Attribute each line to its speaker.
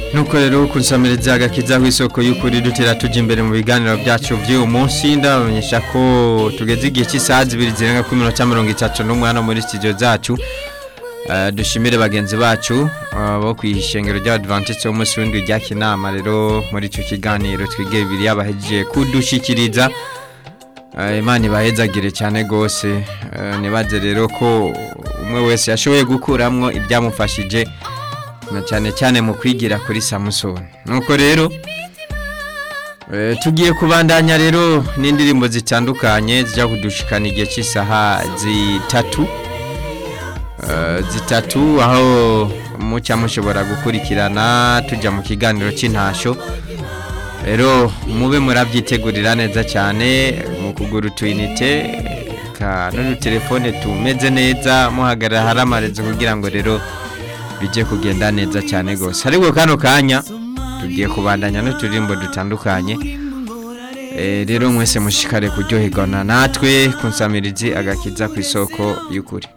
Speaker 1: nuko rero kunsamiriza agakiza kw'isoko y'ukuri dutera tuja imbere mu biganiro byacu vy'uyu munsi ndabamenyesha ko tugeze igihe cy'isaha zibiri zirenga kuri minota mirongo itatu n'umwana muri studio zacu Eh, dushimire bagenzi bacu eh, bo kwishengero ry'abadventiste b'umunsi w'indwi rya kinama rero muri ico kiganiro twige bibiri yabahejeje kudushikiriza Eh, imana ibahezagire cyane gose Eh, nibaze rero ko umwe wese yashoboye gukuramwo ibyamufashije na cyane cyane mu kwigira kuri samusoni nuko rero eh, tugiye kubandanya rero n'indirimbo zitandukanye zijya kudushikana igihe cy'isaha zitatu Eh, zitatu aho mucya mushobora gukurikirana tujya mu kiganiro cy'intasho rero mube murabyitegurira neza cyane mu kugura utuyinite ka n'udutelefone tumeze neza muhagarara hari amarezo kugira ngo rero bijye kugenda neza cyane rwose ariko kano kanya tugiye kubandanya n'uturirimbo dutandukanye Eh, rero mwese mushikare kuryoherwa na natwe kunsamirizi agakiza ku isoko y'ukuri